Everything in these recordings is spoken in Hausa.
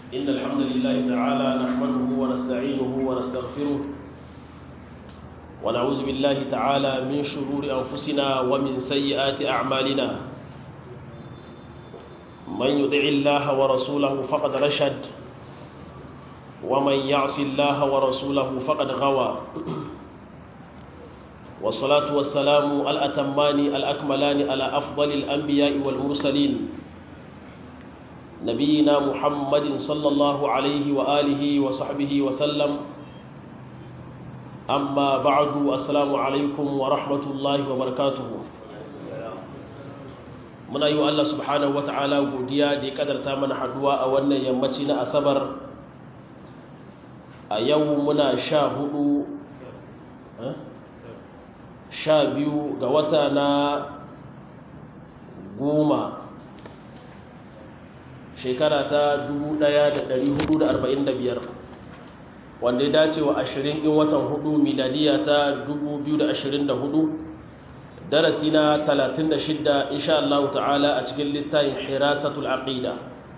إن الحمد لله تعالى نحمده ونستعينه ونستغفره ونعوذ بالله تعالى من شرور أنفسنا ومن سيئات أعمالنا من يطع الله ورسوله فقد رشد ومن يعص الله ورسوله فقد غوى والصلاة والسلام الأتمان الأكملان على أفضل الأنبياء والمرسلين نبينا محمد صلى الله عليه وآله وصحبه وسلم أما بعد السلام عليكم ورحمة الله وبركاته muna yi wa Allah subhanahu wa ta'ala godiya da ya kadarta mana haduwa a wannan yammaci na asabar a yau muna sha hudu sha biyu ga wata na goma shekara ta 1445 wanda ya dace wa 20 in watan hudu miladiya ta 2024 darasi na 36 insha Allah ta'ala a cikin littafin hirasatul aqida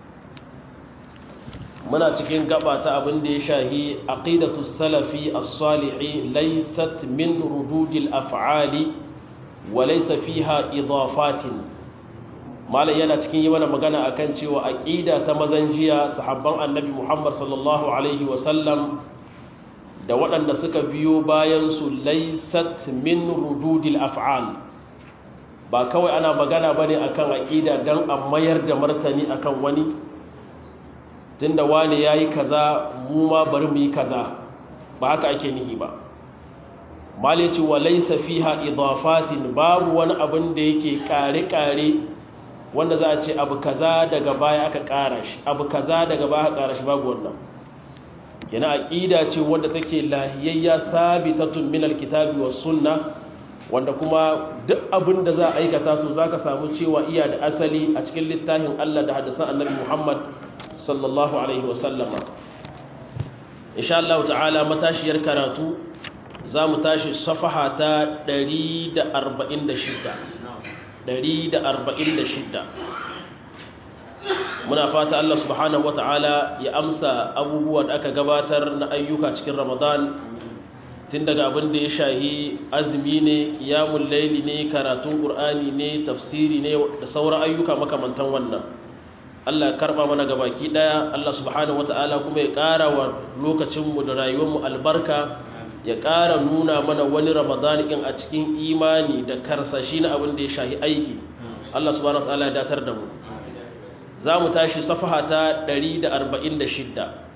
muna cikin gaba ta abin da ya shahi aqidatu salafi as-salihi laysat min rududil af'ali wa laysa fiha idafatin malam yana cikin yi mana magana akan cewa aqida ta mazan jiya sahabban annabi Muhammad sallallahu alaihi wa sallam da waɗanda suka biyo bayan su laysat min rududil af'al ba kawai ana magana bane akan aqida dan a mayar da martani akan wani tunda wani yayi kaza mu ma bari mu yi kaza ba haka ake nihi ba malici wa laysa fiha idafatin babu wani abin da yake kare kare wanda za a ce abu kaza daga baya aka kara shi abu kaza daga baya aka kara shi babu wannan kina aqida ce wanda take lahiyayya sabitatun min alkitabi was sunna wanda kuma duk abin da za a aikata to zaka samu cewa iya da asali a cikin littafin Allah da hadisan Annabi Muhammad sallallahu alaihi wa sallama insha Allah ta'ala matashiyar karatu za mu tashi safaha ta 146 muna fata Allah subhanahu wata'ala ya amsa abubuwan da aka gabatar na ayyuka cikin Ramadan tun daga abin da ya shahi azumi ne qiyamul layli ne karatun qur'ani ne tafsiri ne da sauran ayyuka makamantan wannan Allah ya karba mana gabaki daya Allah subhanahu wata'ala kuma ya ƙara wa lokacin mu da rayuwar mu albarka ya ƙara nuna mana wani Ramadan in a cikin imani da karsashi na abin da ya shahi aiki Allah subhanahu wata'ala ya datar da mu za mu tashi safaha ta 146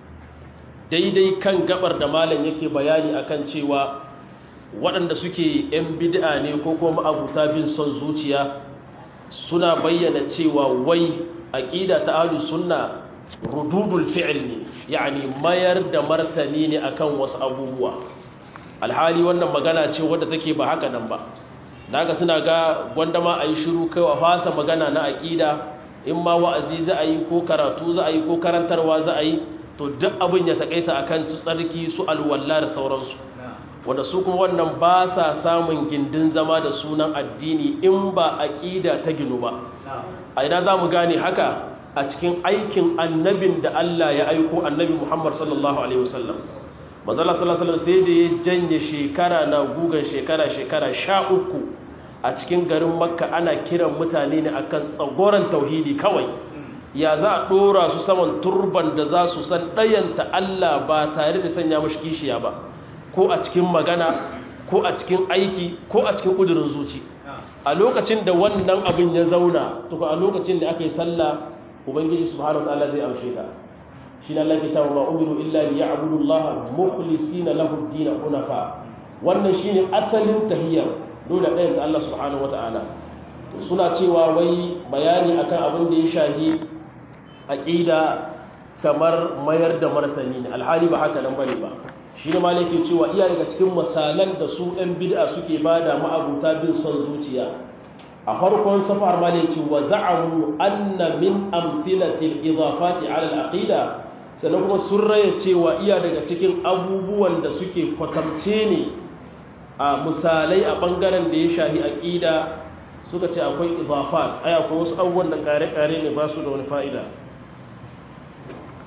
daidai kan gabar da malam yake bayani akan cewa waɗanda suke 'yan bid'a ne ko kuma abuta bin son zuciya suna bayyana cewa wai aqida ta ahlus sunna rududul fi'l ne yani mayar da martani ne akan wasu abubuwa alhali wannan magana ce wadda take ba haka nan ba daga suna ga gwandama ayi shiru kai wa fasa magana na aqida in ma wa'azi za a yi ko karatu za a yi ko karantarwa za a yi to duk abin ya takaita akan su tsarki su alwalla da sauransu wanda su kuma wannan ba sa samun gindin zama da sunan addini in ba aqida ta ginu ba a ina za mu gane haka a cikin aikin annabin da Allah ya aiko annabi Muhammad sallallahu alaihi wasallam manzala sallallahu alaihi wasallam sai da ya janye shekara na gugan shekara shekara sha uku a cikin garin makka ana kiran mutane ne akan tsagoran tauhidi kawai ya za a ɗora su saman turban da za su san ɗayanta Allah ba tare da sanya mashi kishiya ba ko a cikin magana ko a cikin aiki ko a cikin ƙudurin zuci a lokacin da wannan abin ya zauna tuka a lokacin da aka yi sallah ubangiji subhanahu wa ta'ala zai amshe ta shi na Allah ke cewa ma umiru illa li ya'budu Allah mukhlisina lahu ad-din hunafa wannan shine asalin tahiyyar dole ɗayan da Allah subhanahu wa ta'ala suna cewa wai bayani akan abin da ya shahi aƙida kamar mayar da martani ne alhali ba haka nan bane ba shi ne malai cewa iya daga cikin misalan da su ɗan bid'a suke ba da ma'abuta bin son zuciya a farkon safar malai ce wa za'amu anna min amfilatil idafati ala al-aqida sannan kuma sun raya cewa iya daga cikin abubuwan da suke kwatamce ne a misalai a bangaren da ya shahi aqida suka ce akwai idafat ai akwai wasu abubuwan da kare-kare ne ba su da wani fa'ida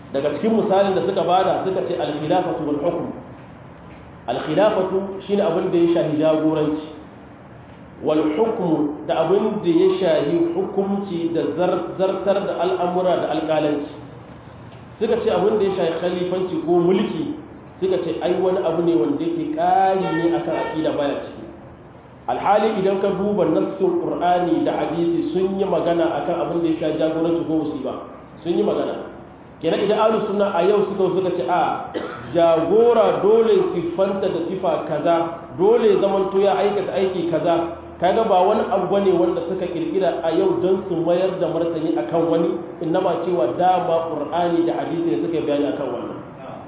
daga cikin misalin da suka bada suka ce al-khilafatu wal hukm al-khilafatu shine abin da ya shahi jagoranci wal hukm da abin da ya shahi hukunci da zartar da al'amura da alƙalanci suka ce abin da ya shahi khalifanci ko mulki suka ce ai wani abu ne wanda yake ƙari ne akan aqida baya ciki alhali idan ka duba nassin qur'ani da hadisi sun yi magana akan abin da ya shahi jagoranci ko musiba sun yi magana kenan idan ahlus sunna a yau suka suka ce a jagora dole siffanta da sifa kaza dole zamanto ya aikata aiki kaza kaga ba wani abu bane wanda suka kirkira a yau don su mayar da martani akan wani innama cewa dama qur'ani da hadisi ne suka bayani akan wannan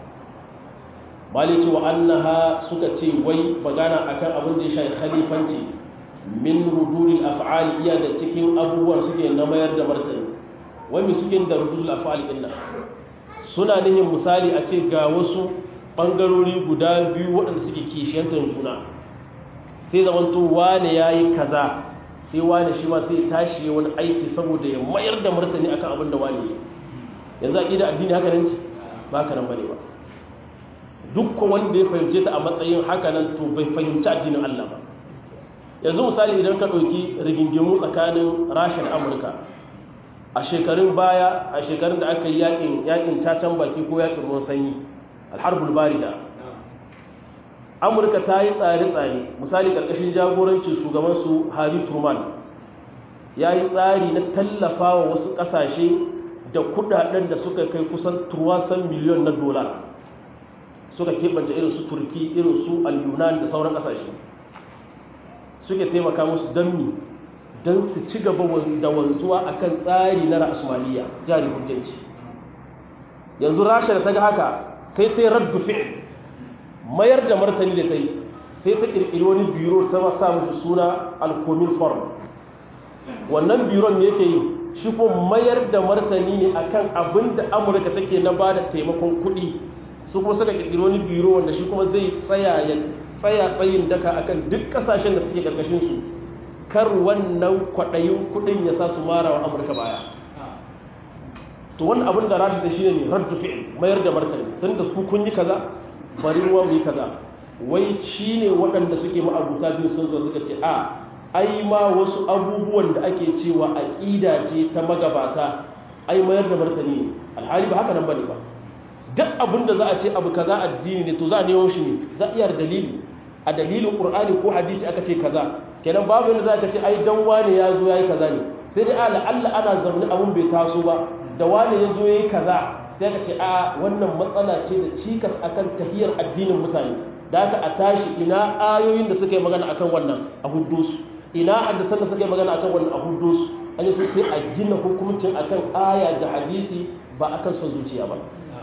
mali cewa annaha suka ce wai magana akan abin da ya shafi khalifanci min ruduril af'ali iya da cikin abubuwan suke na mayar da martani wani suke da rudul afali din suna nihin misali a ce ga wasu bangarori guda biyu waɗanda suke kishiyantar juna sai zamanto wane ya yi kaza sai wane shi ma sai tashi wani aiki saboda ya mayar da martani akan abin da wane ya yanzu a ƙida addini haka nan ba haka nan bane ba dukkan wanda ya fahimce ta a matsayin haka nan to bai fahimci addinin Allah ba yanzu misali idan ka ɗauki rigingimu tsakanin rasha da amurka a shekarun baya a shekarun da aka yi yakin yakin cacan baki ko yakin ruwan sanyi alharbul barida amurka ta yi tsare-tsare misali karkashin jagorancin shugabansu harry truman ya yi tsari na tallafa wa wasu kasashe da kudaden da suka kai kusan turwasan miliyon na dola suka keɓance irin su turki irin su al-yunan da sauran kasashe suke taimaka musu don mi don su ci gaba da wanzuwa a kan tsari na ra'asmaliya jari hujjanci yanzu rasha da ta ga haka sai ta yi raddu fi'il mayar da martani da ta yi sai ta ƙirƙiri wani biro ta masa mashi suna alkomin forum wannan biron ne yake yi shi ko mayar da martani ne akan abin da amurka take na ba da taimakon kuɗi su kuma suka ƙirƙiri wani biro wanda shi kuma zai tsaya tsaya tsayin daka akan duk ƙasashen da suke ƙarƙashin su kar wannan kwaɗayin kuɗin ya sa su mara wa amurka baya to wani abin da rashi da shi ne raddu fi'il mayar da martani tun da ku kun yi kaza bari ruwa mu yi kaza wai shi ne waɗanda suke ma'abuta biyu sun zo suka ce a ai ma wasu abubuwan da ake cewa aƙida ce ta magabata ai mayar da martani ne alhali ba haka nan bane ba duk abin da za a ce abu kaza addini ne to za a nemo shi ne za a iya dalili a dalilin qur'ani ko hadisi aka ce kaza kenan babu yadda za ka ce ai dan wane ya zo ya yi kaza ne sai dai ala Allah ana zaune abun bai taso ba da wane ya zo ya yi kaza sai ka ce a wannan matsala ce da cikas akan tahiyar addinin mutane da aka a tashi ina ayoyin da suka yi magana akan wannan a huddus ina hadisan da suka yi magana akan wannan a huddus an yi sai a gina hukuncin akan aya da hadisi ba akan son zuciya ba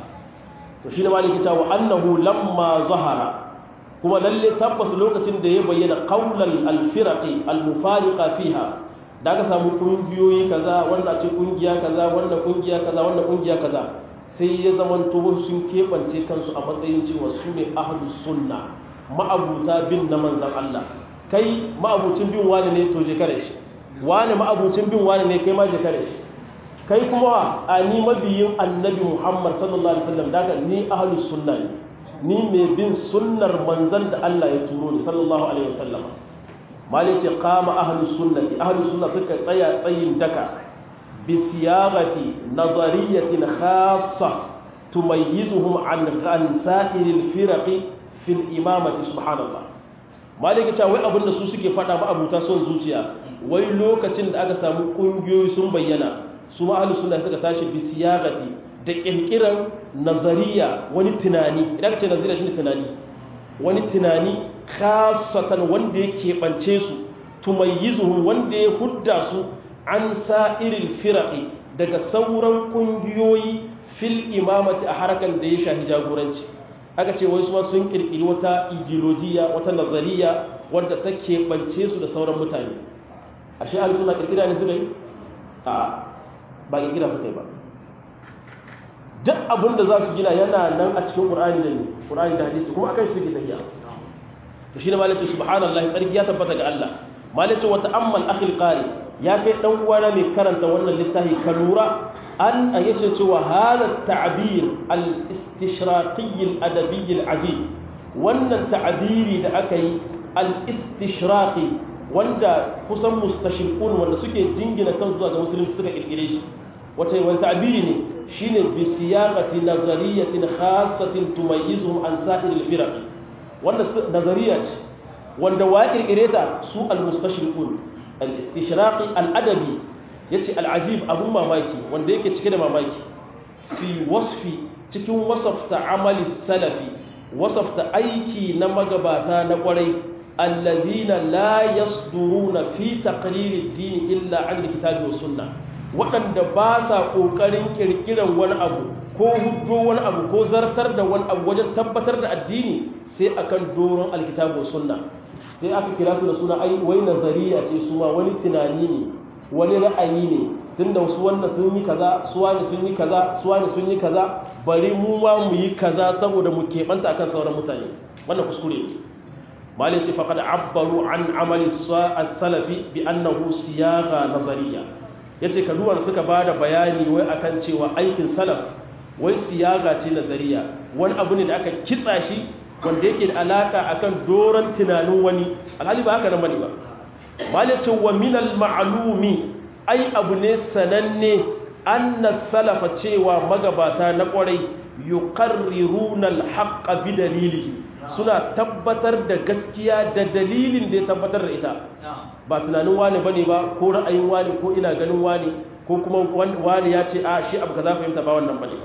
to shi ne maliki ta wa annahu lamma zahara kuma lalle tabbas lokacin da ya bayyana qaulal alfiraqi almufariqa fiha da aka samu kungiyoyi kaza wannan ce kungiya kaza wannan kungiya kaza wannan kungiya kaza sai ya zamanto wasu sun kebance kansu a matsayin cewa su ne ahlus sunna ma'abuta bin na manzon Allah kai ma'abucin bin wani ne to je kare shi wani ma'abucin bin wani ne kai ma je kare shi kai kuma a ni mabiyin annabi Muhammad sallallahu alaihi wasallam daga ni ahlus sunna ne ni mai bin sunnar manzan da Allah ya turo ni sallallahu alaihi wasallam mali ce qama ahlus sunnati ahlus sunna suka tsaya tsayin daka bi siyagati nazariyatin khassa tumayyizuhum an an sa'iril firaqi fil imamati subhanallah mali ce wai abinda su suke fada ma abuta son zuciya wai lokacin da aka samu kungiyoyi sun bayyana su ma ahlus sunna suka tashi bi siyagati da kirkiran nazariya wani tunani idan ka ce nazariya shine tunani wani tunani khasatan wanda ya keɓance su tumayyizuhum wanda ya hudda su an sa'iril firaqi daga sauran kungiyoyi fil imamati a harakan da ya shafi jagoranci aka ce wai su ma sun kirkiri wata ideologiya wata nazariya wadda ta keɓance su da sauran mutane ashe ahli suna kirkira ne suka yi a ba kirkira suka yi ba duk abin da za su gina yana nan a cikin ƙur'ani da ƙur'ani da hadisi kuma akan shi take tafiya to shine malaka subhanallahi tsarki ya tabbata ga Allah malaka wa ta'ammal akhil qari ya kai dan uwana mai karanta wannan littafi ka lura an a yace cewa hada ta'bir al-istishraqi al-adabi al-ajib wannan ta'biri da aka yi al-istishraqi wanda kusan mustashriqun wanda suke jingina kan zuwa ga musulunci suka kirkire shi wace wani ta'biri ne shine bi siyaqati nazariyatin khassatin tumayyizuhum an sa'ir al-firaq wanda nazariya ce wanda wa kirkire ta su al-mustashriqun al-istishraqi al-adabi yace al-ajib abun mamaki wanda yake cike da mamaki fi wasfi cikin wasafta amali salafi wasafta aiki na magabata na kwarai alladhina la yasduruna fi taqrir ad-din illa an kitabi was sunnah waɗanda ba sa ƙoƙarin ƙirƙirar wani abu ko hudo wani abu ko zartar da wani abu wajen tabbatar da addini sai akan doron alkitabu sunna sai aka kira su da suna ai wai nazariya ce su ma wani tunani ne wani ra'ayi ne tunda wasu wanda sun yi kaza su wani sun yi kaza su wani sun yi kaza bari mu ma mu yi kaza saboda mu keɓanta akan sauran mutane wannan kuskure ne malai ce faqad abbaru an amali as-salafi bi annahu siyaga nazariya ya ce kaduwar suka ba da bayani wai akan cewa aikin salaf wai siyaga ce nazariya wani abu ne da aka kitsa shi wanda yake da alaka akan doron tunanin wani alhali ba haka nan bane ba malice wa minal ma'lumi ai abu ne sananne anna salafa cewa magabata na kwarai yuqarriruna al-haqqa bi dalilihi suna tabbatar da gaskiya da dalilin da ya tabbatar da ita ba tunanin wani bane ba ko ra'ayin wani ko ina ganin wani ko kuma wani ya ce a shi abu kaza fahimta ba wannan bane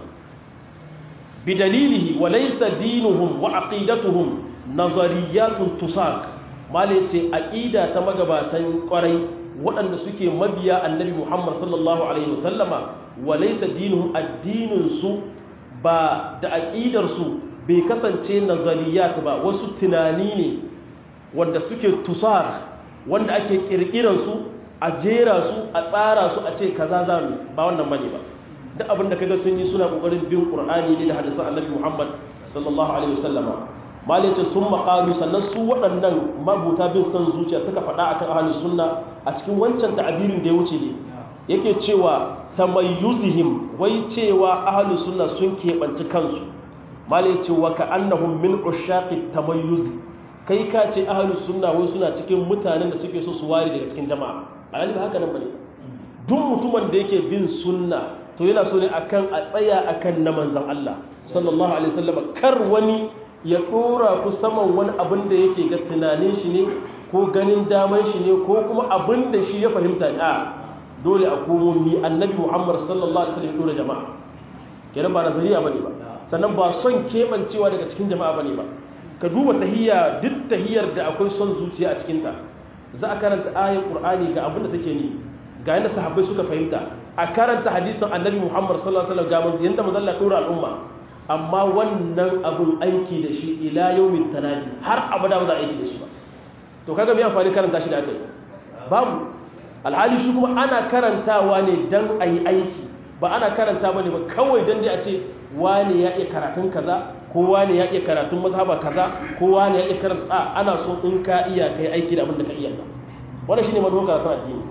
bi dalilihi wa laysa dinuhum wa aqidatuhum nazariyatun tusaq male ce aqida ta magabatan kwarai waɗanda suke mabiya annabi Muhammad sallallahu alaihi wasallama wa laysa dinuhum addinin su ba da aqidar su bai kasance nazariyat ba wasu tunani ne wanda suke tusar wanda ake kirkiran su a jera su a tsara su a ce kaza za mu ba wannan bane ba duk abin da kaga sun yi suna kokarin bin qur'ani ne da hadisan annabi Muhammad sallallahu alaihi wasallama malice sun maqalu sannan su waɗannan mabuta bin san zuciya suka faɗa akan ahlus sunna a cikin wancan ta'abirin da ya wuce ne yake cewa tamayyuzihim wai cewa ahlus sunna sun keɓanci kansu malice wa ka'annahum min ushaqi tamayyuz kai ka ce ahalus sunna wai suna cikin mutanen da suke so su ware daga cikin jama'a a ba haka nan bane duk mutumin da yake bin sunna to yana so ne akan a tsaya akan na manzon Allah sallallahu alaihi wasallam kar wani ya dora ku saman wani abin da yake ga tunanin shi ne ko ganin daman shi ne ko kuma abin da shi ya fahimta ne a dole a komo mi annabi Muhammad sallallahu alaihi wasallam ya dora jama'a kenan ba nazariya bane ba sannan ba son kebancewa daga cikin jama'a bane ba ka duba tahiyya duk tahiyyar da akwai son zuciya a cikinta za a karanta ayin qur'ani ga abin da take ni ga yadda sahabbai suka fahimta a karanta hadisin annabi muhammad sallallahu alaihi wasallam ga manzo yanda manzo Allah dora al'umma amma wannan abun aiki da shi ila yawmin tanadi har abada ba za a aiki da shi ba to kaga me amfani karanta shi da aka yi babu alhali shi kuma ana karantawa ne dan ayi aiki ba ana karanta bane ba kawai dan dai a ce wani ya iya karatun kaza kowa ne ya iya karatun mazhaba kaza kowa ne ya iya karanta a ana so in ka iya kai aiki da abin da ka iya ba wannan shine manufar karatun addini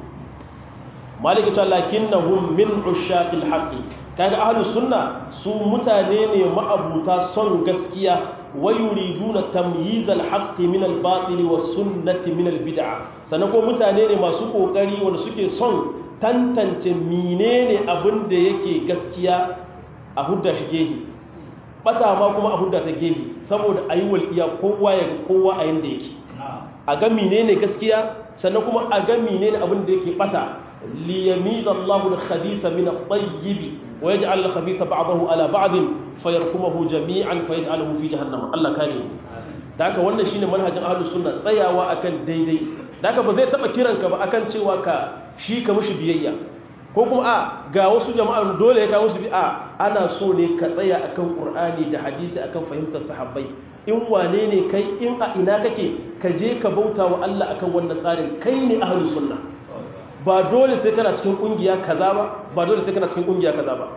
maliki ta lakinnahum min ushaqil haqqi kaga ahlus sunna su mutane ne ma'abuta son gaskiya wa yuriduna tamyiz al haqqi min al batil was sunnati min al bid'ah sanan ko mutane ne masu kokari wanda suke son tantance menene abin da yake gaskiya a hudda shi gehi bata ma kuma a hudda ta gehi saboda ayi walƙiya kowa ya kowa a yanda yake a ga menene gaskiya sannan kuma a ga menene abin da yake bata liyamiz Allahu al-khabitha min at-tayyib wa yaj'al al-khabitha ba'dahu ala ba'd fayarkumuhu jami'an fayaj'aluhu fi jahannam Allah kare da haka wannan shine manhajin ahlus sunna tsayawa akan daidai da haka ba zai taba kiranka ba akan cewa ka shi ka mushi biyayya ko kuma a ga wasu jama'a dole ya kawo su bi a ana so ne ka tsaya akan qur'ani da hadisi akan fahimtar sahabbai in wane ne kai in a ina kake ka je ka bauta wa Allah akan wannan tsarin kai ne ahlus sunna ba dole sai kana cikin kungiya kaza ba ba dole sai kana cikin kungiya kaza ba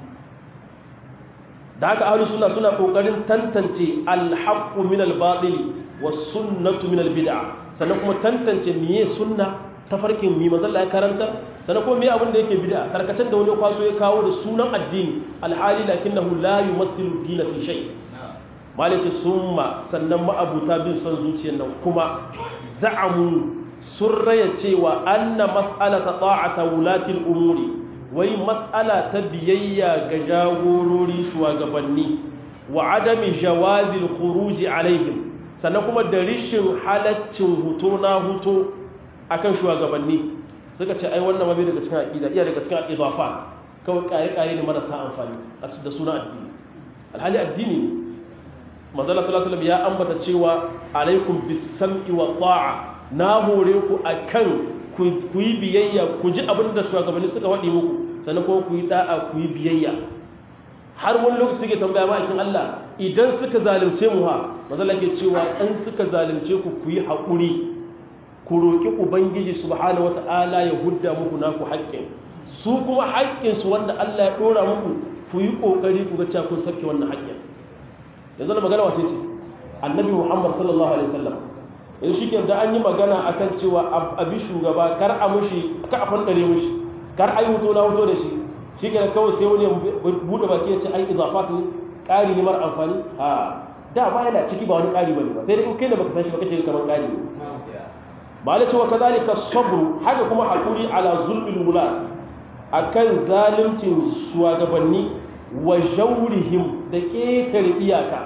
da haka ahlus sunna suna kokarin tantance al-haqqu min al-batil was sunnatu min al-bid'ah sannan kuma tantance miye sunna tafarkin mi manzon Allah ya karanta sannan kuma me abin da yake bid'a karkacin da wani kwaso ya kawo da sunan addini alhali lakinnahu la yumathilu dina fi shay malaka summa sannan ma'abuta bin son zuciyar nan kuma za'amu sun raya cewa anna mas'alata ta'ata wulatil umuri wai mas'ala ta biyayya ga jagorori shugabanni wa adami jawazil khuruji alaihim sannan kuma da rishin halaccin huto na huto akan shugabanni suka ce ai wannan mabi daga cikin aqida iya daga cikin idafa kawai kare kare ne marasa amfani da suna addini alhali addini ne manzala sallallahu alaihi ya ambata cewa alaikum bis-sam'i wa ta'a na hore ku akan ku yi biyayya ku ji abin da shugabanni suka wadi muku sannan kuma ku yi da'a ku yi biyayya har wani lokaci suke tambaya ma akin Allah idan suka zalunce mu ha manzala ke cewa in suka zalunce ku ku yi haƙuri ku roƙi ubangiji subhanahu wata'ala ya hudda muku naku haƙƙin su kuma haƙƙinsu wanda Allah ya ɗora muku ku yi ƙoƙari ku ga cewa kun sauke wannan haƙƙin yanzu na magana wace ce annabi muhammad sallallahu alaihi wasallam yanzu shi ke da an yi magana akan cewa abi shugaba kar a mushi ka a fandare mushi kar a yi hoto na hoto da shi shi ke kawai sai wani buɗe baki ya ce ai izafat ne ƙari ne mara amfani a da ba yana ciki ba wani ƙari bane ba sai dai in kai da baka san shi ba kace kamar ƙari ne ba la cewa kazalika sabru haka kuma hakuri ala zulmil wula akan zalimcin shugabanni wa jaurihim da ƙetare iyaka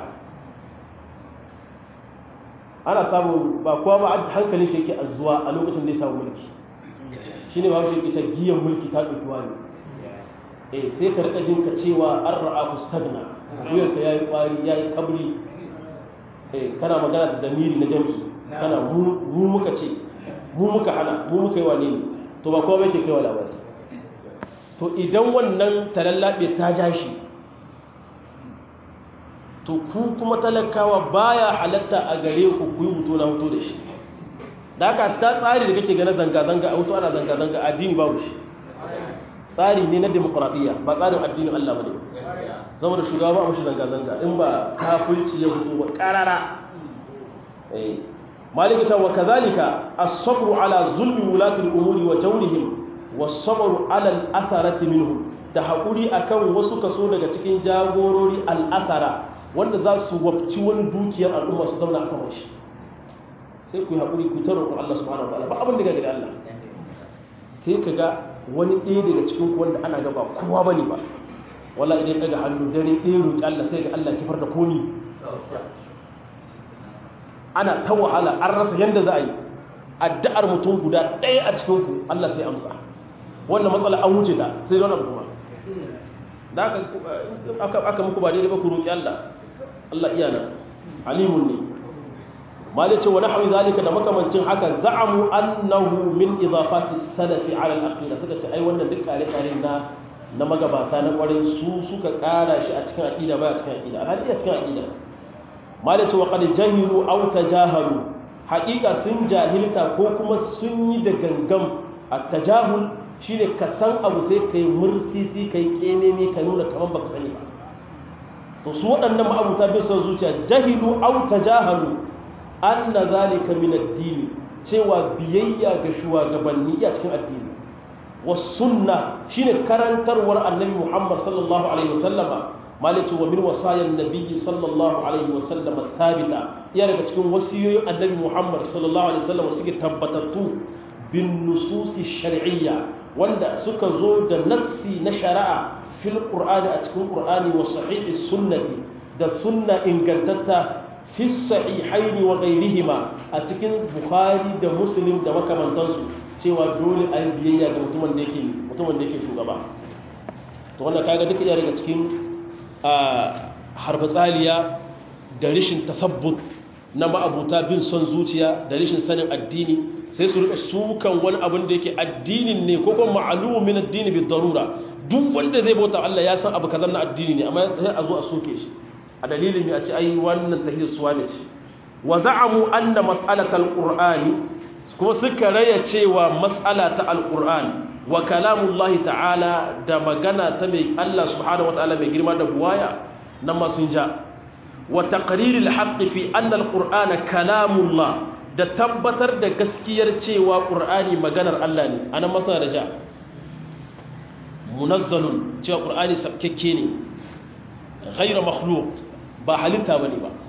ana samun ba kowa ba hankalin shi yake azuwa a lokacin da ya samu mulki shi ne ba shi ita giyan mulki ta ɗauki ne eh sai ka rika jinka cewa an ra'a ku stagna wuyarka ya yi ƙwari ya yi kabri eh kana magana da damiri na jami'i kana mu muka ce mu muka hana mu muka yi wane ne to ba kowa yake kai wa labari to idan wannan talallabe ta ja shi to ku kuma talakawa baya halatta a gare ku ku yi mutu na mutu da shi da haka ta tsari da kake gane zanga-zanga a mutu ana zanga-zanga addini babu shi tsari ne na demokuraɗiyya ba tsarin addinin Allah ba ne zama da shugaba a mashi zanga-zanga in ba kafirci ya fito ba ƙarara malika ta wa kazalika as-sabru ala zulmi wulati al-umuri wa jawrihim was-sabru ala al-atharati minhum da hakuri akan wasu kaso daga cikin jagorori al-athara wanda za su wabci wani dukiyar al'umma su zauna a saman shi sai ku yi hakuri ku taro ku Allah subhanahu wa ta'ala ba abin da ga da Allah sai ka ga wani ɗaya daga cikin ku wanda ana gaba kowa bane ba wala idan daga hannu dare ɗaya roƙi Allah sai ga Allah kifar da komi ana ta wahala an rasa yadda za a yi addu'ar mutum guda ɗaya a cikinku Allah sai amsa wannan matsala an wuce ta sai wani abu kuma da aka muku ba daidai ba ku roƙi Allah Allah iya nan alimun ne malice wa nahwi zalika da makamancin haka za'amu annahu min idafati salafi ala al-aqida suka ce ai wannan duk kare kare na na magabata na kwarai su suka kara shi a cikin aqida ba a cikin aqida alhali a cikin aqida malaci wa qad jahilu aw tajahalu haqiqa sun jahilta ko kuma sun yi da gangam at-tajahul shine ka san abu sai kai mursisi kai kenene ka nuna kaman baka sani ba to su waɗannan ma'abuta bai son zuciya jahilu aw tajahalu anna zalika min ad-din cewa biyayya ga shugabanni a cikin addini was sunna shine karantarwar annabi Muhammad sallallahu alaihi wasallama malatu wa min wasayan nabiyyi sallallahu alaihi wasallam thabita ya daga cikin wasiyoyin annabi Muhammad sallallahu alaihi wasallam suke tabbatattu bin nususi shar'iyya wanda suka zo da nassi na shari'a fil qur'ani a cikin qur'ani wa sahihi sunnati da sunna ingantatta fi sahihaini wa ghairihima a cikin bukhari da muslim da makamantansu cewa dole a yi biyayya ga mutumin da yake mutumin da yake shugaba to wannan kaga duka iya daga cikin harbatsaliya da rishin tasabbut na ma'abuta bin son zuciya da rishin sanin addini sai su rika sukan wani abin da yake addinin ne ko kuma ma'alumu min addini bi darura duk wanda zai bauta Allah ya san abu kazan na addini ne amma sai a zo a soke shi a dalilin me a ce ai wannan tahir suwa ne ce wa za'amu anna mas'alatal qur'ani kuma suka raya cewa mas'ala ta alqur'ani wa kalamullahi ta'ala da magana ta mai Allah subhanahu wa ta'ala mai girma da buwaya nan ma sun ja wa taqriril haqqi fi anna alqur'ana kalamullah da tabbatar da gaskiyar cewa ƙur'ani maganar Allah ne anan masana da ja munazzalun cewa ƙur'ani sabkekke ne ghayra makhluq ba halitta bane ba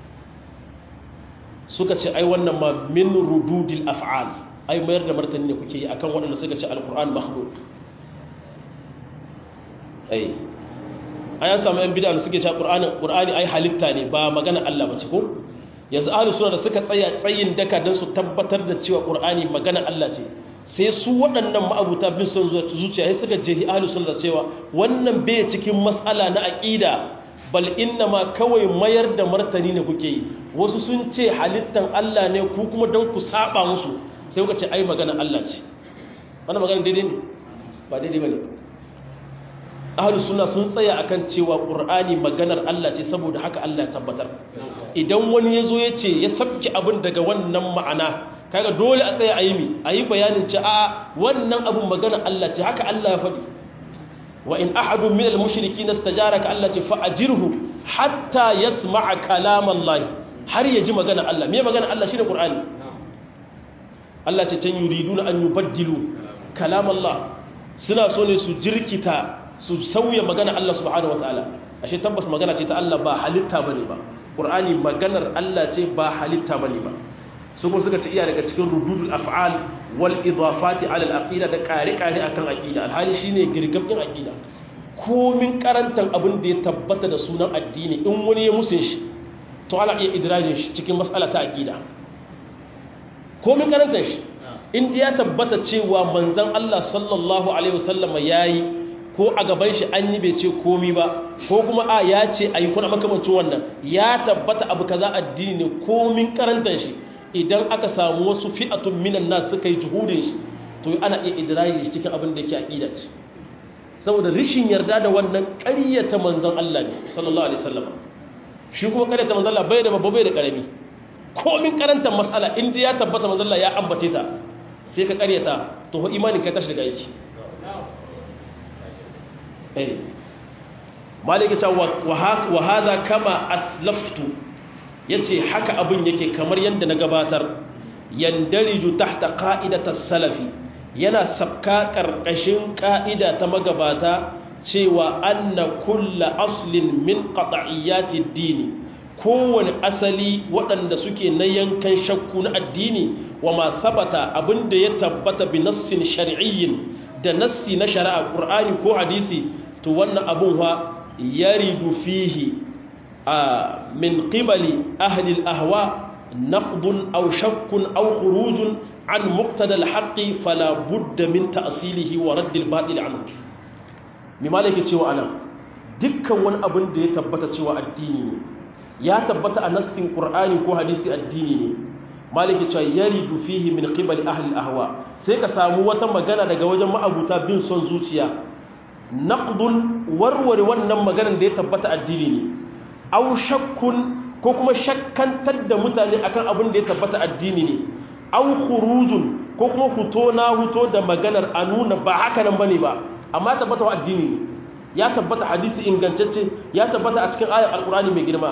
suka ce ai wannan ma min rududil af'al ai mayar da martani ne kuke yi akan waɗanda suka ce alqur'an makhluq ai ai an samu yan bid'a da suke cewa qur'ani qur'ani ai halitta ne ba magana Allah bace ko yanzu ahlus sunna da suka tsaya tsayin daka dan su tabbatar da cewa qur'ani magana Allah ce sai su waɗannan ma'abuta bin son zuciya sai suka je ahlus sunna cewa wannan bai cikin mas'ala na aqida bal inna ma kawai mayar da martani ne kuke yi wasu sun ce halittan Allah ne ku kuma don ku saba musu sai kuka ce ai magana Allah ce wannan magana daidai ne ba daidai bane ahlus sunna sun tsaya akan cewa qur'ani maganar Allah ce saboda haka Allah ya tabbatar idan wani yazo ya ce ya sabki abin daga wannan ma'ana kaga dole a tsaya ayi mi ayi bayanin ce a wannan abin maganar Allah ce haka Allah ya faɗi wa in ahadun min al-mushrikeena istajaraka Allah ce fa ajirhu hatta yasma'a kalam Allah har ya ji magana Allah me magana Allah shine Qur'ani Allah ce can yuriduna an yubaddilu kalam Allah suna so ne su jirkita su sauya magana Allah subhanahu wataala ashe tabbas magana ce ta Allah ba halitta bane ba Qur'ani maganar Allah ce ba halitta bane ba su kuma suka ce iya daga cikin rududul af'al wal idafati ala al aqida da kare kare akan aqida alhali shine girgabin aqida komin karantan abin da ya tabbata da sunan addini in wani ya musun shi to ana iya idrajin shi cikin mas'ala ta aqida komin karantan shi in ya tabbata cewa manzon Allah sallallahu alaihi wasallam yayi ko a gaban shi an yi bai ce komi ba ko kuma a ya ce ayi kuna makamancin wannan ya tabbata abu kaza addini ne komin karantan shi idan aka samu wasu fi'atun minan nas suka yi juhudin shi to ana iya idrayi shi cikin abin da yake aqida ce saboda rishin yarda da wannan ƙaryata manzon Allah ne sallallahu alaihi wasallam shi kuma ƙaryata manzon Allah bai da babba bai da karami komin karantar mas'ala in ya tabbata manzon Allah ya ambace ta sai ka ƙaryata to imanin kai tashi daga yake eh malike ta wa hadha kama aslaftu ya ce haka abin yake kamar yadda na gabatar yandariju tahta ƙa'idatar salafi yana sabka ƙarƙashin ƙa'ida ta magabata cewa anna kulla aslin min qat'iyyati dini kowane asali waɗanda suke na yankan shakku na addini wa ma sabata abinda ya tabbata bi nassin shar'iyyin da nassi na shari'a qur'ani ko hadisi to wannan abun wa yaridu fihi من قبل أهل الأهواء نقض أو شك أو خروج عن مقتدى الحق فلا بد من تأصيله ورد الباطل عنه مما لك تشوى أنا دكا وان أبن دي تبتا تشوى الديني يا تبتا أنس قرآن كو حديث الديني مالك تشوى يرد فيه من قبل أهل الأهواء سيكا سامو وتمغانا daga wajen ma'abuta bin son zuciya naqdun warware wannan maganar da ya tabbata addini ne au shakkun ko kuma shakkantar da mutane akan abin da ya tabbata addini ne au khurujun ko kuma huto na huto da maganar a nuna ba haka nan bane ba amma tabbata wa addini ne ya tabbata hadisi ingantacce ya tabbata a cikin ayar alkurani mai girma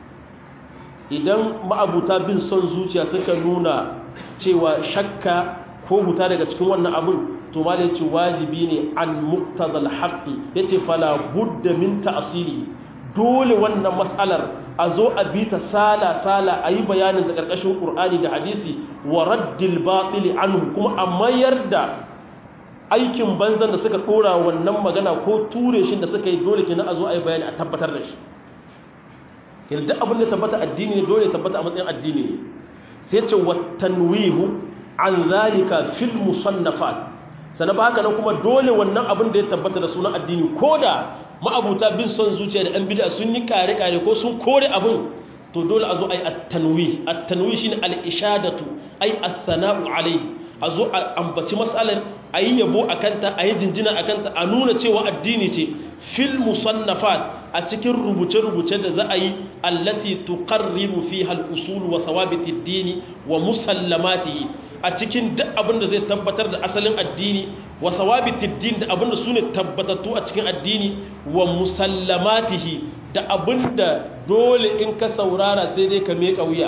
idan ma'abuta bin son zuciya suka nuna cewa shakka ko huta daga cikin wannan abin to ma da yace wajibi ne an muqtadal haqqi yace fala budda min ta'sili dole wannan mas'alar a zo a bi ta sala-sala a yi bayanin da ƙarƙashin ƙur'ani da hadisi wa raddil baɗili anhu kuma a mayar da aikin banzan da suka ɗora wannan magana ko ture shi da suka yi dole kenan a zo a yi bayani a tabbatar da shi kenan duk abin da tabbata addini ne dole tabbata a matsayin addini ne sai ce wa tanwihu an zalika fil musannafat sannan ba haka nan kuma dole wannan abin da ya tabbata da sunan addini ko da ma'abuta bin son zuciya da ɗan bida sun yi kare-kare ko sun kore abin to dole a zo a yi attanwi attanwi shi ne al'ishadatu a yi assana'u alai a zo a ambaci matsalar a yi yabo a kanta a yi jinjina a kanta a nuna cewa addini ce fil musannafat a cikin rubuce-rubuce da za a yi allati tuqarribu fiha al-usul wa thawabiti ad-dini wa musallamatihi a cikin duk abin da zai tabbatar da asalin addini wa thawabiti ad-din da abin da sune tabbatattu a cikin addini wa musallamatihi da abin da dole in ka saurara sai dai ka meka wuya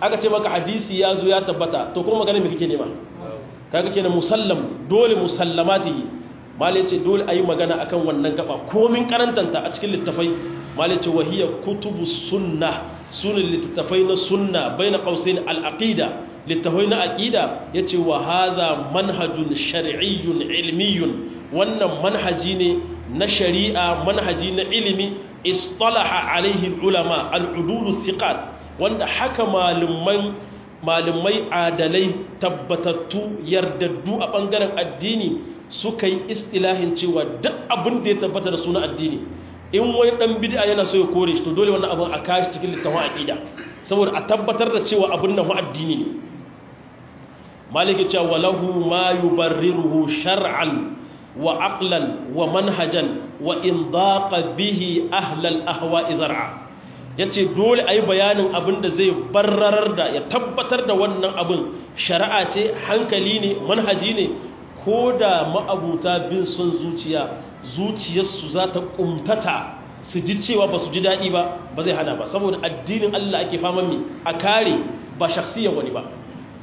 aka ce maka hadisi ya zo ya tabbata to kuma magana me kake nema kaga kenan musallam dole musallamatihi malai ce dole ayi magana akan wannan gaba komin karantanta a cikin littafai malai ce wahiya kutubu sunna sunan littafai na sunna baina qausain al-aqida littafai na aqida yace wa hadha manhajun shar'iyyun ilmiyyun wannan manhaji ne na shari'a manhaji na ilimi istalaha alaihi ulama al-udul thiqat wanda haka malumai malumai adalai tabbatattu yardaddu a bangaren addini suka yi istilahin cewa duk abin da ya tabbata da suna addini in wani dan bid'a yana so ya kore shi to dole wannan abin a kashi cikin littafin aqida saboda a tabbatar da cewa abin nan addini ne maliki cewa walahu ma yubarriruhu shar'an wa aqlan wa manhajan wa in daqa bihi ahlal ahwa'i zar'a yace dole ayi bayanin abin da zai barrarar da ya tabbatar da wannan abin shari'a ce hankali ne manhaji ne ko da ma'abuta bin son zuciya zuciyarsu za ta kumtata su ji cewa ba su ji daɗi ba ba zai hana ba saboda addinin Allah ake faman mi a kare ba shaksiyar wani ba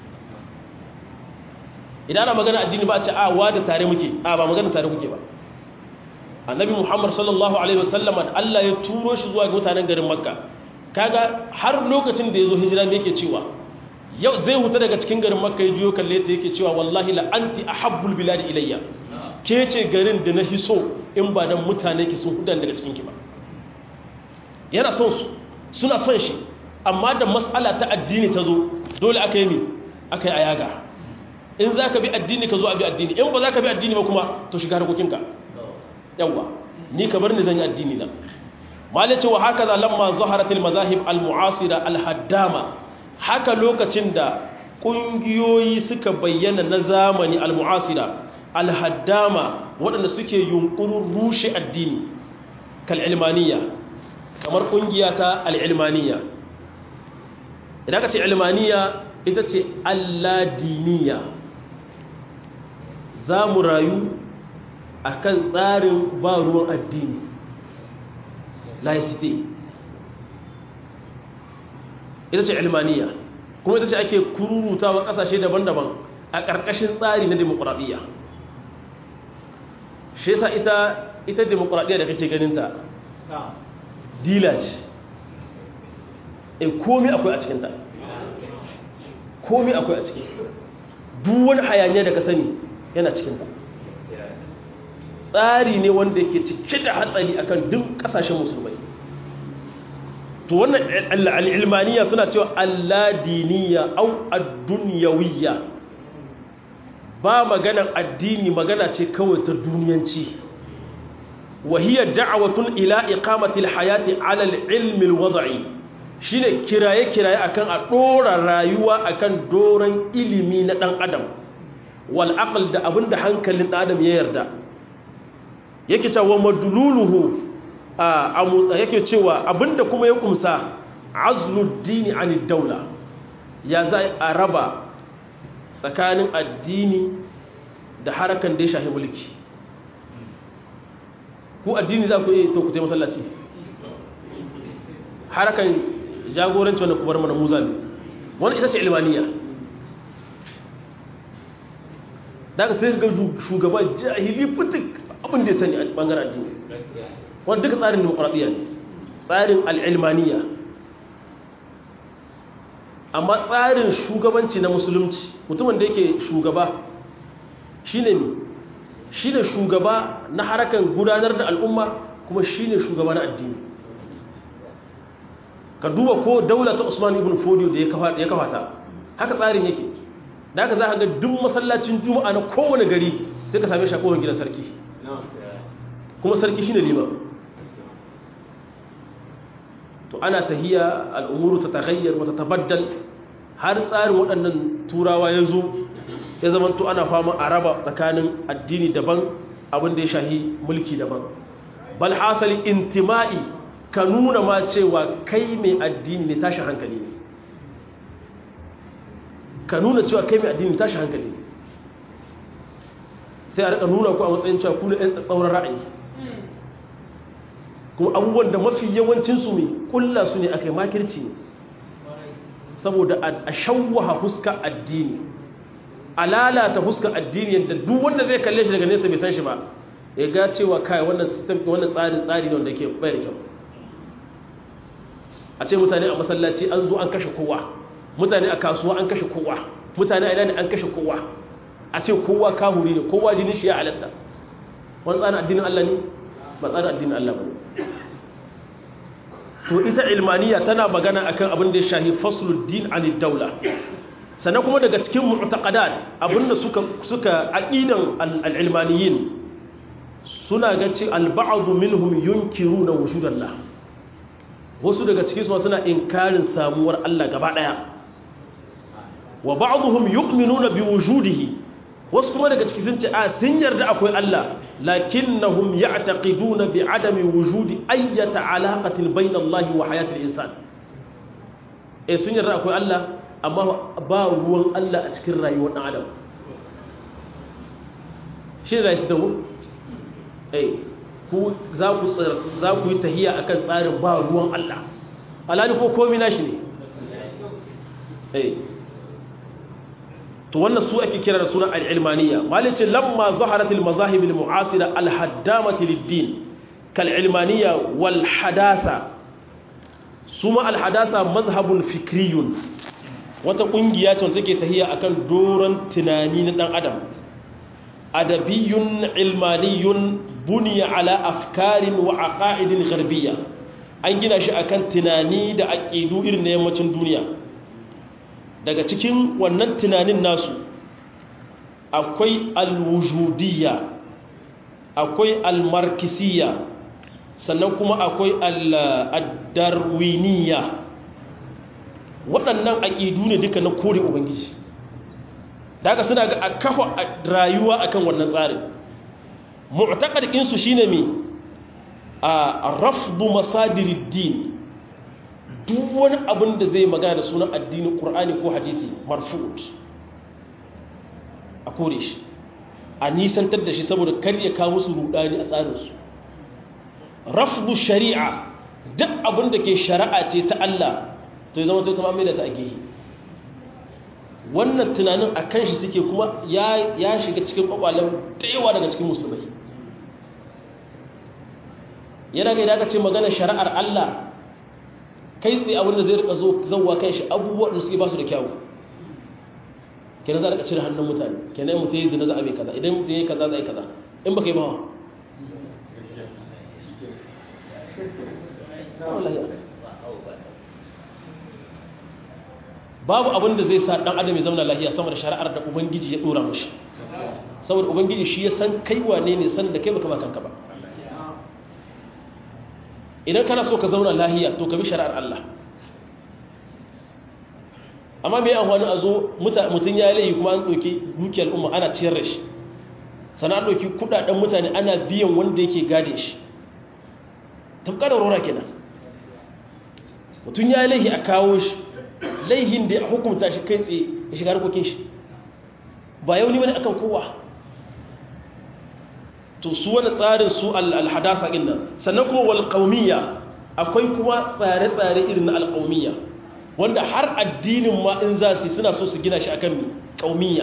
idan ana magana addini ba a ce a wa da tare muke a ba magana tare muke ba annabi muhammad sallallahu alaihi wasallam Allah ya turo shi zuwa ga mutanen garin makka kaga har lokacin da ya zo hijira me yake cewa yau zai huta daga cikin garin makka ya juyo kalle ta yake cewa wallahi la anti ahabbul biladi ilayya ke ce garin da na hiso in ba dan mutane ki sun hudan daga cikin ki ba yana son su suna son shi amma da mas'ala ta addini ta zo dole aka yi mi aka yi ayaga in za ka bi addini ka zo a bi addini in ba za ka bi addini ba kuma to shiga harkokinka yawwa ni ka bar ni zan yi addini na malice wa haka za lamma zaharatil mazahib al-mu'asira al-haddama haka lokacin da ƙungiyoyi suka bayyana na zamani al-mu'asira al-haddama waɗanda suke yunkurin rushe addini kal-ilmaniya kamar ƙungiya ta al-ilmaniya idan ka ce ilmaniya ita ce alladiniya za mu rayu a kan tsarin ba ruwan addini laicite ita ce ilmaniya kuma ita ce ake kururutawa kasashe daban-daban a ƙarƙashin tsari na demokuraɗiyya shi yasa ita ita demokuraɗiyya da kake ganinta dila ce in komi akwai a cikinta komi akwai a ciki duk wani hayaniya da ka sani yana cikinta tsari ne wanda yake cike da hatsari akan duk kasashen musulmai to wannan al'ilmaniya suna cewa alladiniya au adduniyawiyya ba maganan addini magana ce kawai ta duniyanci wahiyar da'awatun ila iqamatil hayati alal ilmil wada'i shine kiraye-kiraye akan a ɗora rayuwa akan doron ilimi na ɗan adam wal aql da abinda hankalin ɗan adam ya yarda yake cewa madluluhu a yake cewa abinda kuma ya kumsa azluddini anid daula ya za a raba tsakanin addini da harakan da ya shahi mulki ku addini za ku iya to ku tai masallaci harakan jagoranci wanda kubar mana muza ne wani ita ce ilmaniya daga sai ga shugaba jahili fitik abin da ya sani a bangaren addini wanda duka tsarin demokuraɗiyya ne tsarin al'ilmaniya amma tsarin shugabanci na musulunci mutumin da yake shugaba shi ne shi ne shugaba na harakan gudanar da al'umma kuma shi ne shugaba na addini ka duba ko daula ta usman ibn fodiyo da ya kawata haka tsarin yake da haka za a ga duk masallacin juma'a na kowane gari sai ka same shi a kowane gidan sarki kuma sarki shine lima to ana tahiya al'umuru ta taghayyar wata tabaddal har tsarin waɗannan turawa ya zo ya zama to ana fama a raba tsakanin addini daban abin da ya shahi mulki daban bal hasali intima'i ka nuna ma cewa kai mai addini ne tashi hankali ne ka nuna cewa kai mai addini tashi hankali ne sai a rika nuna ku a matsayin cewa kuna yan tsauran ra'ayi kuma abubuwan da mafi yawancinsu mai kulla su ne aka yi makirci ne saboda a shawwaha huska addini a lalata huska addini yadda duk wanda zai kalle shi daga nesa bai san shi ba ya ga cewa kai wannan system wannan tsarin tsari ne wanda ke bai da kyau a ce mutane a masallaci an zo an kashe kowa mutane a kasuwa an kashe kowa mutane a ina ne an kashe kowa a ce kowa kahuri ne kowa jinin shi ya halatta wani tsarin addinin Allah ne ba tsarin addinin Allah ba to ita ilmaniya tana magana akan abin da ya shahi fasluddin anid daula sannan kuma daga cikin mu'taqadat abinda suka suka aqidan al-ilmaniyin suna ga ce al-ba'd minhum yunkiruna wujudallah wasu daga cikin su suna inkarin samuwar Allah gaba daya wa ba'dhum yu'minuna bi wujudihi wasu kuma daga cikin sun ce a sun yarda akwai Allah lakinnahum ya'taqiduna bi adami wujudi ayyata alaqatin bayna Allah wa hayatil insan eh sun yarda akwai Allah amma ba ruwan Allah a cikin rayuwar dan adam shi ne zai dawo eh ku za ku za ku yi tahiya akan tsarin ba ruwan Allah alali ko komai nashi ne eh to wannan su ake kira da suna al-ilmaniyya malice lamma zaharat al-mazahib al-mu'asira al-haddamati lid-din kal-ilmaniyya wal hadatha suma al-hadatha mazhabun fikriyun wata kungiya ce wanda take tahiya akan doron tunani na dan adam adabiyyun ilmaniyun buniya ala afkarin wa aqaidin gharbiyya an gina shi akan tunani da aqidu irin na yammacin duniya daga cikin wannan tunanin nasu akwai alwujudiyya akwai almarkisiyya sannan kuma akwai al'addarwiniya waɗannan aƙidu ne duka na kore ubangiji da haka suna ga a kafa rayuwa akan wannan tsarin mu'taƙarƙinsu shi ne mai a rafdu masadirin duk wani abin da zai magana da sunan addinin ƙur'ani ko hadisi marfut a kore shi a nisantar da shi saboda kar ya kawo musu rudani a tsarinsu rafdu shari'a duk abin da ke shari'a ce ta Allah to zama ta tamamai da ta a gehe wannan tunanin a kan shi suke kuma ya shiga cikin kwakwalen da yawa daga cikin musulmai yana ga idan aka ce magana shari'ar Allah kai tsaye abin da zai rika zauwa kan shi abubuwan da suke ba su da kyawu kenan za a rika cire hannun mutane kenan mutum yi zina za a mai kaza idan mutum yi kaza za a yi kaza in ba ka yi bawa babu abin da zai sa dan adam ya zama lahiya sama da shari'ar da ubangiji ya dora mashi saboda ubangiji shi ya san kai wane ne san da kai baka ba kanka ba idan kana so ka zauna lahiya to ka bi shari'ar Allah amma mai amfani a zo mutum ya layi kuma an ɗauki dukiyar umma ana ciyar da shi sannan an ɗauki kudaden mutane ana biyan wanda yake gade shi tafka da rora kenan mutum ya laihi a kawo shi laihin da ya hukunta shi kai tsaye ya shiga harkokin shi ba yau ne wani akan kowa to su wani tsarin su alhadasa ɗin nan sannan kuma walƙaumiyya akwai kuma tsare-tsare irin na alƙaumiyya wanda har addinin ma in za su suna so su gina shi akan ƙaumiyya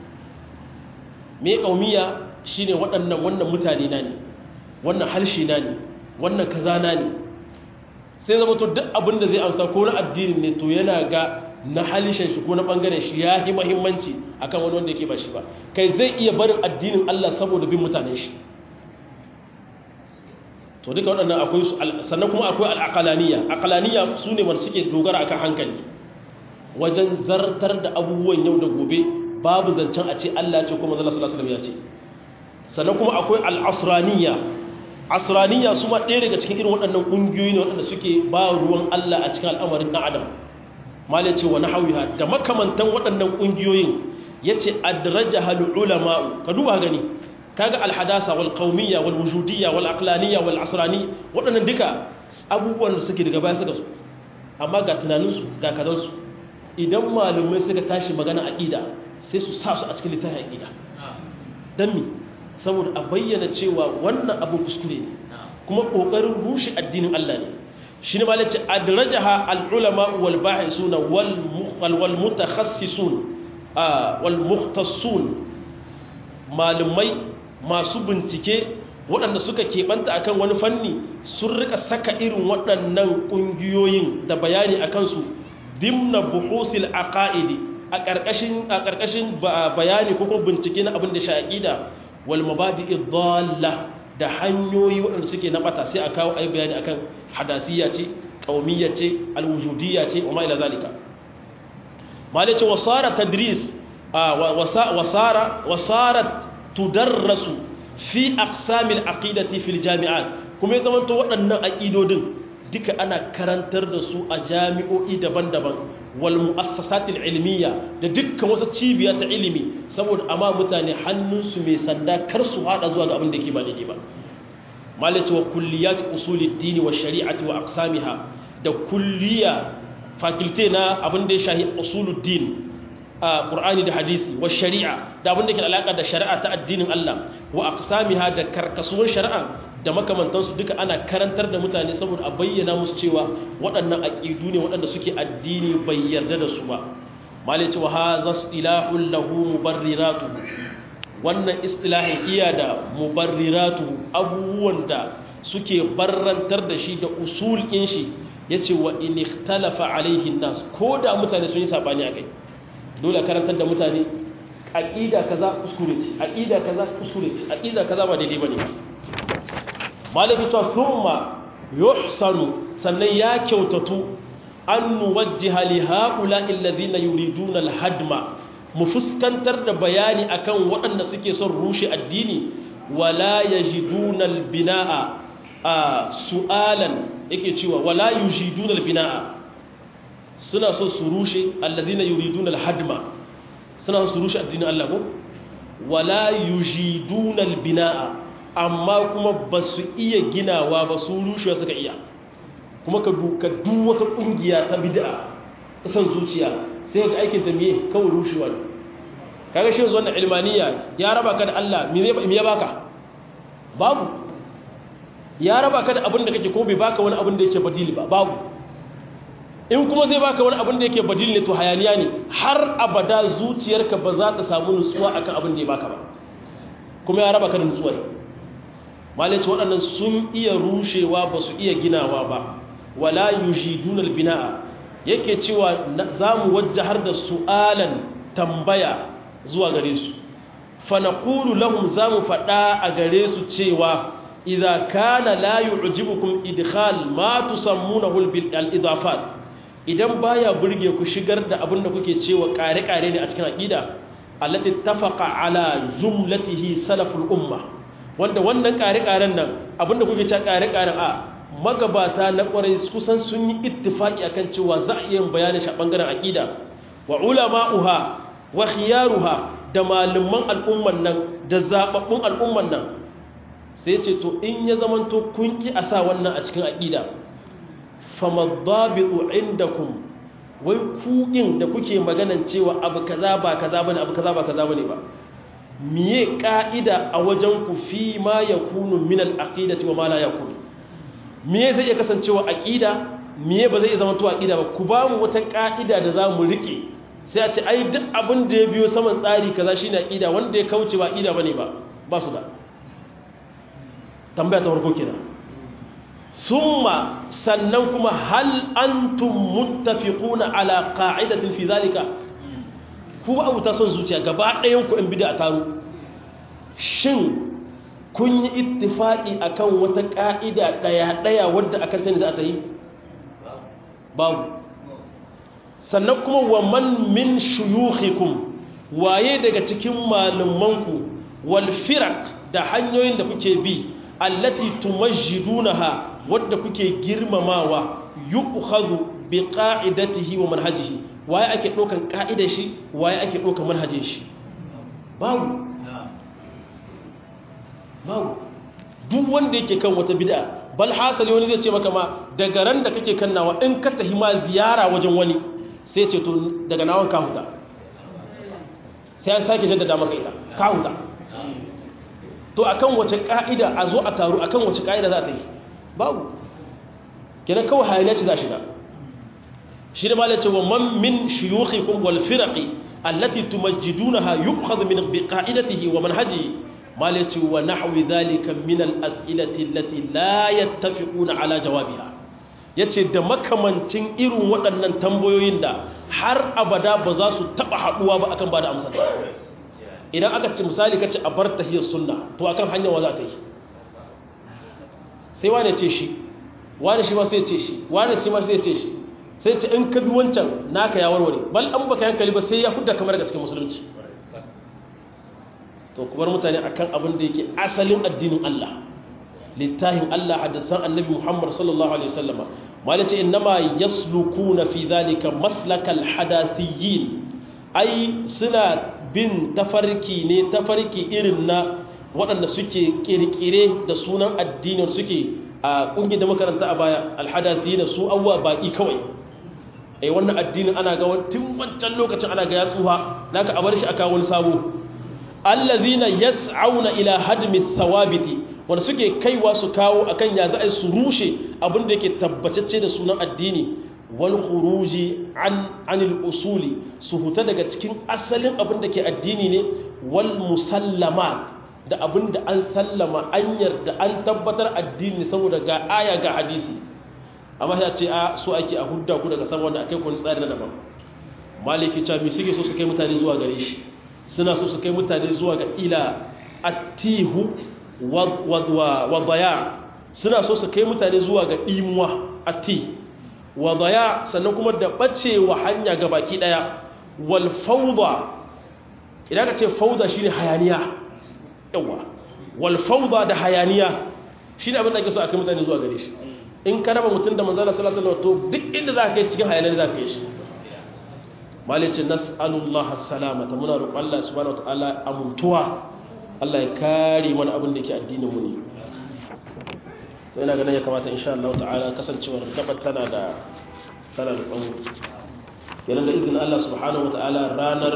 me ƙaumiyya shine waɗannan wannan mutane na ne wannan harshe na ne wannan kaza na ne sai zama to duk abin da zai amsa ko na addinin ne to yana ga na halishin shi ko na ɓangaren shi ya yi mahimmanci akan wani wanda yake ba shi ba kai zai iya barin addinin Allah saboda bin mutanen shi to duka waɗannan akwai su sannan kuma akwai al'aqalaniya aqalaniya su ne wanda suke dogara akan hankali wajen zartar da abubuwan yau da gobe babu zancen a ce Allah ce kuma zalla sallallahu alaihi ya ce sannan kuma akwai al'asraniya asraniya su ma ɗaya daga cikin irin waɗannan ƙungiyoyi ne waɗanda suke ba ruwan Allah a cikin al'amarin ɗan adam mala ce wa nahawiha da makamantan waɗannan ƙungiyoyin yace adrajaha ulama'u ka duba gani kaga alhadasa wal qaumiyya wal wujudiyya wal aqlaniyya wal asrani waɗannan duka abubuwan da suke daga baya suka su amma ga tunaninsu ga kazansu idan malumai suka tashi magana aqida sai su sa su a cikin littafin aqida dan mi saboda a bayyana cewa wannan abu kuskure ne kuma kokarin rushe addinin Allah ne shine malaci adrajaha al ulama wal bahisuna wal wal mutakhassisun wal mukhtassun malumai masu bincike waɗanda suka keɓanta akan wani fanni sun rika saka irin waɗannan ƙungiyoyin da bayani a kansu dimna buhusil aqaidi a ƙarƙashin a ƙarƙashin bayani ko kuma bincike na abin da shi aqida wal mabadi'i dhalla da hanyoyi waɗanda suke na bata sai a kawo ai bayani akan hadasiyya ce qaumiyya ce alwujudiyya ce wa ma ila zalika malai ce wasara tadris wasara wasara tudarrasu fi aqsamil aqidati fil jami'at kuma ya zamanto waɗannan aqidodin duka ana karantar da su a jami'o'i daban-daban wal mu'assasatil ilmiya da dukkan wasu cibiya ta ilimi saboda amma mutane hannunsu mai sanda kar su hada zuwa ga abin da ke ba daidai ba malaci wa kulliyat usulid dini wa shari'ati wa aqsamiha da kulliya fakulte na abin da ya shahi usuluddin a qur'ani da hadisi wa shari'a da abin da ke alaka da shari'a ta addinin Allah wa aqsamiha da karkasuwar shari'a da makamantansu duka ana karantar da mutane saboda a bayyana musu cewa waɗannan aƙidu ne waɗanda suke addini bai yarda da su ba malai cewa ha za su ilahun lahu mubarriratu wannan istilahin iya da mubarriratu abubuwan da suke barrantar da shi da usulkin shi ya ce wa in ikhtalafa alaihin nas ko da mutane sun yi saɓani a kai dole karantar da mutane aƙida kaza kuskure ce aƙida kaza kuskure ce aƙida kaza ba daidai ba ne malaki cewa summa yuhsanu sannan ya kyautatu an nuwajjiha li haula alladhina yuriduna alhadma mu fuskantar da bayani akan waɗanda suke son rushe addini wala yajiduna albinaa a su'alan yake cewa wala yujiduna albinaa suna so su rushe alladhina yuriduna alhadma suna so su rushe addinin Allah ko wala yujiduna albinaa amma kuma ba su iya ginawa ba su rushewa suka iya kuma ka duka duk wata kungiya ta bid'a ta san zuciya sai ga aikin ta miye kawai rushewa ne kaga shi yanzu wannan ilmaniya ya raba ka da Allah me ya baka babu ya raba ka da abin da kake ko bai baka wani abin da yake badili ba babu in kuma zai baka wani abin da yake badili ne to hayaniya ne har abada zuciyarka ba za ta samu nutsuwa akan abin da ya baka ba kuma ya raba ka da nutsuwa malaci waɗannan sun iya rushewa ba su iya ginawa ba wala yujidunal bina'a yake cewa za mu wajahar da su'alan tambaya zuwa gare su fa naqulu lahum za mu faɗa a gare su cewa idza kana la yu'jibukum idkhal ma tusammunahu al-idafat idan baya burge ku shigar da abin da kuke cewa kare-kare ne a cikin aqida allati tafaqa ala jumlatihi salaful ummah wanda wannan ƙare-ƙaren nan abinda kuke ca ƙare-ƙaren a magabata na ƙwarai kusan sun yi ittifaki akan cewa za a iya bayanin shi a ɓangaren aƙida wa ulama'uha wa khiyaruha da malaman al'umman nan da zaɓaɓɓun al'umman nan sai ce to in ya zamanto kun ki a sa wannan a cikin aƙida famaddabi'u indakum wai kuɗin da kuke maganan cewa abu kaza ba kaza bane abu kaza ba kaza bane ba miye ka'ida a wajen ku fi ma ya kunu min al'aqidati wa ma la yakun miye zai iya kasancewa aqida miye ba zai iya zama to aqida ba ku ba mu wata ka'ida da za mu rike sai a ce ai duk abin da ya biyo saman tsari kaza shine aqida wanda ya kauce ba aqida bane ba ba su da tambaya ta farko kenan summa sannan kuma hal antum muttafiquna ala qa'idatin fi zalika ku abu ta son zuciya gaba ɗayan ku in bida a taru shin kun yi ittifaƙi akan wata ƙa'ida ɗaya-ɗaya wadda akan ta ne za ta yi babu sannan kuma wa man min shuyukhikum waye daga cikin malamanku wal firaq da hanyoyin da kuke bi allati tumajjidunaha wadda kuke girmamawa yu'khadhu bi qa'idatihi wa manhajihi waye ake ɗaukan ƙa'idar shi waye ake ɗaukan manhajin shi babu babu duk wanda yake kan wata bid'a bal hasali wani zai ce maka ma daga ran da kake kannawa in ka tahi ma ziyara wajen wani sai ce to daga nawan ka huta sai an sake jaddada maka ita ka huta to akan wace ka'ida a zo a taru akan wace ka'ida za ta yi babu kenan kawai hayaniya ce za shiga shi da malace wa man min shuyukhikum wal firaqi allati tumajjidunaha yu'khadhu min biqa'idatihi wa manhajihi malace wa nahwi dhalika min al as'ilati allati la yattafiquna ala jawabiha yace da makamancin irin waɗannan tambayoyin da har abada ba za su taba haduwa ba akan bada amsar idan aka ce misali kace a bar tahiyar sunna to akan hanyar wa za ta yi sai wane ce shi wane shi ma sai ce shi wane shi ma sai ce shi sai ce in ka bi wancan naka ya warware bal an baka yankali ba sai ya hudda kamar daga cikin musulunci to kuma mutane akan abin da yake asalin addinin Allah littafin Allah hadisan annabi Muhammad sallallahu alaihi wasallam malai ce innama yaslukuna fi dhalika maslakal hadathiyin ai suna bin tafarki ne tafarki irin na waɗanda suke kirkire da sunan addinin suke a ƙungiyar da makaranta a baya alhadasi da su abuwa baƙi kawai ai wannan addinin ana ga tun wancan lokacin ana ga ya tsuha naka a bar shi aka wani sabo allazina yas'auna ila hadmi thawabiti wanda suke kaiwa su kawo akan ya za a su rushe abin da yake tabbatacce da sunan addini wal khuruji an anil usuli su huta daga cikin asalin abin da ke addini ne wal musallamat da abin da an sallama an yarda an tabbatar addini saboda ga aya ga hadisi amma ya ce a so ake a hudda ku daga sama wanda akai kun tsari na daban maliki cha mi suke so su kai mutane zuwa gare shi suna so su kai mutane zuwa ga ila atihu wa daya suna so su kai mutane zuwa ga imuwa ati wa daya sannan kuma da bacewa hanya ga baki daya wal fawda idan ka ce fawda shine hayaniya yawa wal fawda da hayaniya shine abin da ake so a kai mutane zuwa gare shi in ka raba mutum da manzala sallallahu alaihi wasallam to duk inda za ka kai cikin hayaniya za ka kai shi malice nas'alullah salamata muna roƙon Allah subhanahu wataala amuntuwa Allah ya kare mana abin da yake addinin mu ne to ina ganin ya kamata insha Allah ta'ala kasancewar gabar tana da tana da tsawo kenan da izinin Allah subhanahu wataala ranar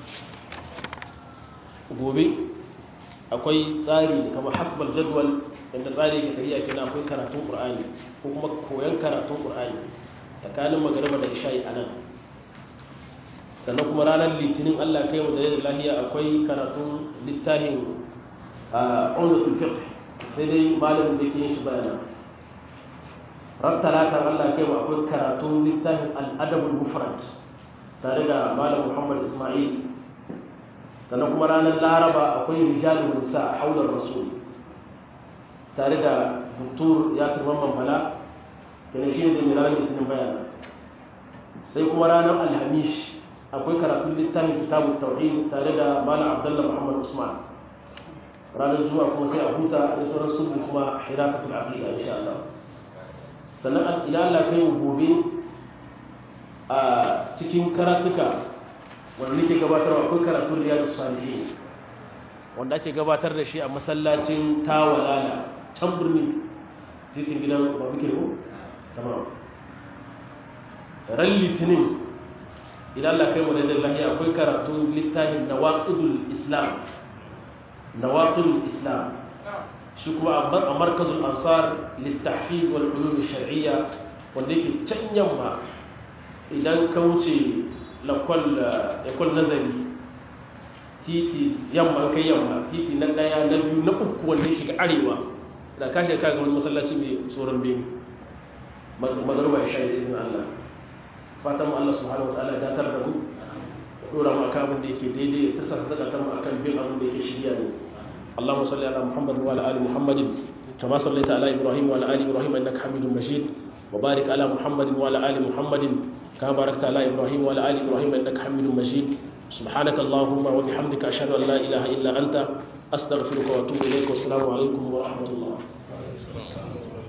gobe akwai tsari kamar hasbal jadwal inda tsari ke tafiya kenan akwai karatun qur'ani ko kuma koyon karatun qur'ani tsakanin magariba da isha'i anan sannan kuma ranar litinin Allah kai mu da yadda lahiya akwai karatun littafin a unutul fiqh sai dai malamin da ke yin shi bayana ran talata Allah kai mu akwai karatun littafin al-adabul mufrad tare da malam Muhammad Ismail sannan kuma ranar laraba akwai rijalun nisa haular rasul tare da doktor yasir mamman bala kenan shi ne da mai ranar litinin bayana sai kuma ranar alhamish akwai karatun littafin kitabun tauhid tare da malam abdullah muhammad usman ranar zuwa kuma sai a huta da sauran sulhu kuma hirasatul aqida insha Allah sannan ila Allah kai gobe a cikin karatuka wanda nake gabatarwa akwai karatun riyadus salihin wanda ake gabatar da shi a masallacin tawalala can birni titin gidan ba muke ko tamam ran litinin idan Allah kai mu da lahiya akwai karatun littafin nawaqidul islam nawaqidul islam shi kuma a markazul ansar littahfiz wal ulum shar'iyya wanda yake can yamma idan ka wuce lakwal lakwal nazari titi yamma kai yamma titi na daya na biyu na uku wanda ya shiga arewa da ka shiga kaga wani masallaci mai tsoron bene magarba ya sha izinin Allah fatan mu Allah subhanahu wa ta'ala datar da mu dora mu akan abin da yake daidai ta sassa zakatar mu akan bin abin da yake shirya ne Allahumma salli ala Muhammad wa ala ali Muhammad kama sallaita ala Ibrahim wa ala ali Ibrahim innaka Hamidum Majid wa barik ala Muhammad wa ala ali Muhammad kama barakta ala Ibrahim wa ala ali Ibrahim innaka Hamidum Majid سبحانك اللهم وبحمدك أشهد أن لا إله إلا أنت أستغفرك وأتوب إليك والسلام عليكم ورحمة الله